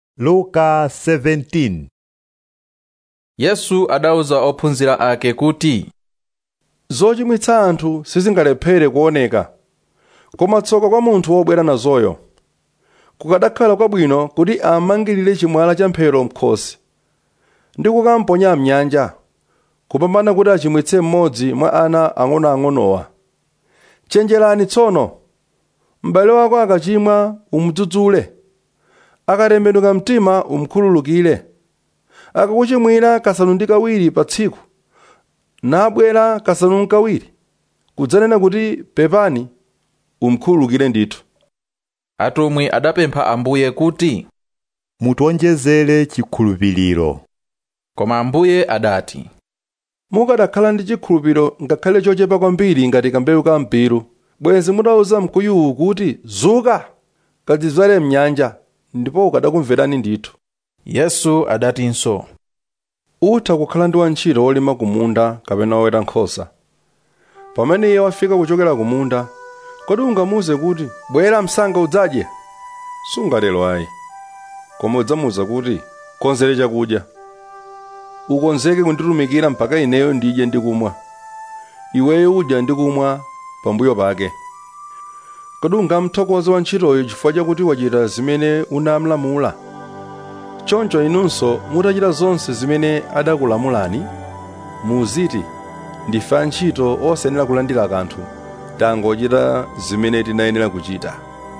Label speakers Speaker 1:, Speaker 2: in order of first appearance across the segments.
Speaker 1: luka 17
Speaker 2: yesu adauza ophunzira ake kuti
Speaker 3: zochimwitsa anthu sizingalephere kuoneka koma tsoka kwa munthu wobwera nazoyo kukadakhala kwabwino kuti amangirire chimwala cha mphero m'khosi ndi kukamponya mnyanja kupambana kuti achimwitse mmodzi mwa ana ang'onoang'onowa chenjerani tsono m'bale wako akachimwa umudzudzule akatembenuka mtima umkhululukire akakuchimwira kasanu ndi kawiri pa tsiku nabwera kasanu n'kawiri kudzanena kuti pepani umkhululukire ndithu
Speaker 2: atumwi adapempha ambuye kuti
Speaker 1: mutionjezere chikhulupiriro
Speaker 2: koma ambuye adati
Speaker 3: mukadakhala ndi chikhulupiriro ngakhale chochepa kwambiri ngati kambewu ka mpiru bwenzi mutauza mkuyuwu kuti zuka kadzizwale mnyanja ndipo ukadakumverani ndithu
Speaker 2: yesu adatinso
Speaker 3: utha kukhala ndi wantchito wolima kumunda kapena woweta nkhosa pamene iye wafika kuchokera kumunda kodi ungamuwuze kuti bwera msanga udzadye sungatero ayi koma udzamuwuza kuti konzere chakudya ukonzeke kunditumikira mpaka ineyo ndidye ndi kumwa iweyo udya ndi kumwa pambuyo pake kodi ungamthokoze wantchitoyo chifukwa chakuti wachita zimene unamlamula choncho inunso mutachita zonse zimene adakulamulani muziti ndife antchito osayenera kulandira kanthu tangochita zimene tinayenera kuchita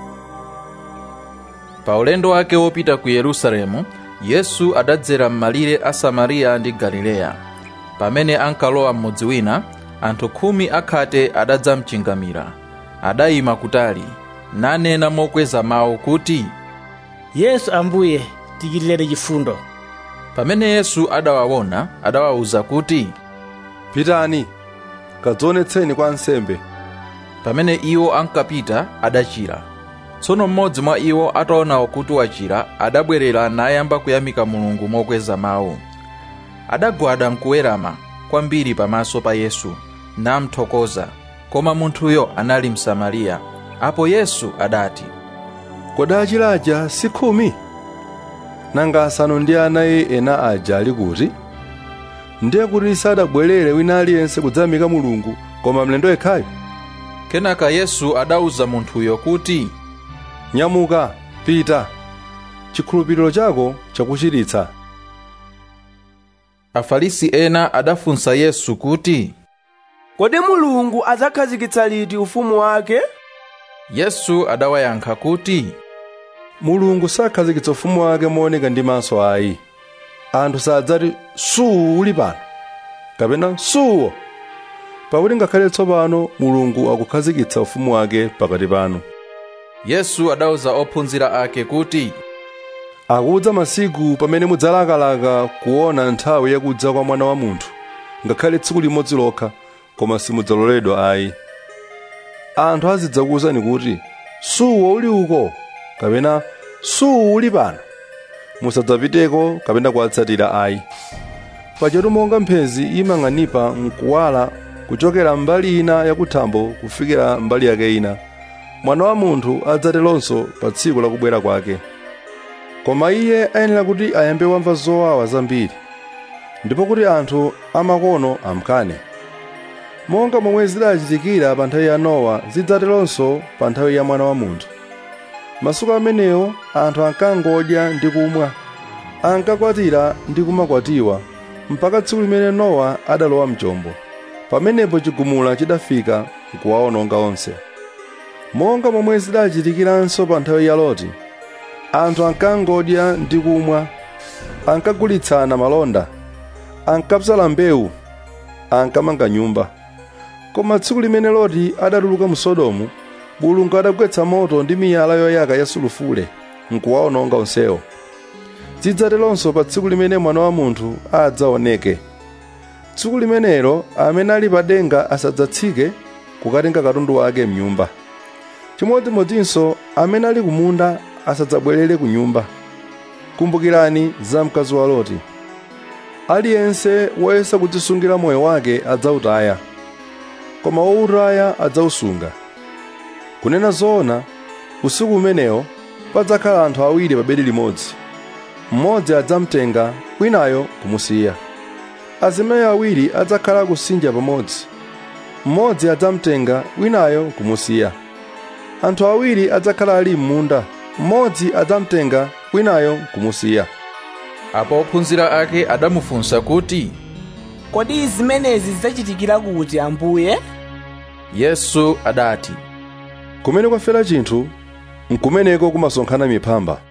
Speaker 2: pa ulendo wake wopita ku yerusalemu yesu adadzera m'malire a samariya ndi galileya pamene ankalowa m'mudzi wina anthu khumi akhate adadzamchingamira adayima kutali nanena mokweza mawu kuti
Speaker 4: yesu ambuye tichitireni chifundo
Speaker 2: pamene yesu adawaona adawawuza kuti
Speaker 3: pitani kadzionetseni kwa ansembe
Speaker 2: pamene iwo ankapita adachira tsono mmodzi mwa iwo ataona kuti wachira adabwerera nayamba kuyamika mulungu mokweza mawu adagwada mkuwerama kwambiri pamaso pa yesu namthokoza koma munthuyo anali msamariya apo yesu adati
Speaker 3: kodi achiraja si khumi nanga asanu ndi anayi ena aja ali kuti ndiye kuti sadabwerere wina aliyense kudzayamika mulungu koma mlendo yekhayo
Speaker 2: kenaka yesu adawuza munthuyo kuti
Speaker 3: nyamuka pita chikhulupiriro chako chakuchiritsa
Speaker 2: afarisi ena adafunsa yesu kuti
Speaker 5: kodi mulungu adzakhazikitsa liti ufumu wake
Speaker 2: yesu adawayankha kuti
Speaker 3: mulungu sakhazikitsa ufumu wake mooneka ndi maso ayi anthu sadzati suwu uli pano kapena suwo pakuti ngakhale tsopano mulungu akukhazikitsa ufumu wake pakati panu
Speaker 2: yesu adawuza ophunzira ake kuti
Speaker 3: akudza masiku pamene mudzalakalaka kuona nthawi yakudza kwa mwana wa munthu ngakhale tsiku limodzi lokha koma simudzaloledwa ayi anthu azidzakuwuzani kuti suwo uli uko kapena suwu uli pano musadzapiteko kapena kuwatsatira ayi pachetu monga mphezi imang'anipa mkuwala kuchokera mbali ina yakuthambo kufikira mbali yake ina mwana wa munthu adzateronso pa tsiku lakubwera kwake koma iye ayenera kuti ayambe wamva zowawa zambiri ndipo kuti anthu amakono amkane monga momwe zidachitikira pa nthawi ya nowa zidzateronso pa nthawi ya mwana wa munthu masiku amenewo anthu ankangodya ndi kumwa ankakwatira ndi kumakwatiwa mpaka tsiku limene nowa adalowa mchombo pamenepo chigumula chidafika nkuwawononga onse monga momwe zidachitikiranso pa nthawi ya loti anthu ankangodya ndi kumwa ankagulitsana malonda ankapsala mbewu ankamanga nyumba koma tsiku limene loti adatuluka mu sodomu mulungu adagwetsa moto ndi miyala yoyaka ya sulufule nkuwawononga onsewo zidzateronso pa tsiku limene mwana wa munthu adzaoneke tsiku limenelo amene ali pa denga asadzatsike kukatenga katundu wake mnyumba chimodzimodzinso amene ali kumunda asadzabwerere ku nyumba kumbukirani za mkazi wa loti aliyense woyesa kudzisungira moyo wake adzawutaya koma wowutaya adzawusunga kunena zoona usiku umenewo padzakhala anthu awiri pa bedi limodzi mmodzi adzamtenga winayo kumusiya azimayi awiri adzakhala kusinja pamodzi mmodzi adzamtenga winayo kumusiya anthu awiri adzakhala ali m'munda mmodzi adzamtenga winayo kumusiya
Speaker 2: apo ophunzira ake adamufunsa kuti
Speaker 5: kodi zimenezi zidzachitikira kuti ambuye
Speaker 2: yesu adati
Speaker 3: kumene kwafera chinthu nkumeneko kumasonkhana miphamba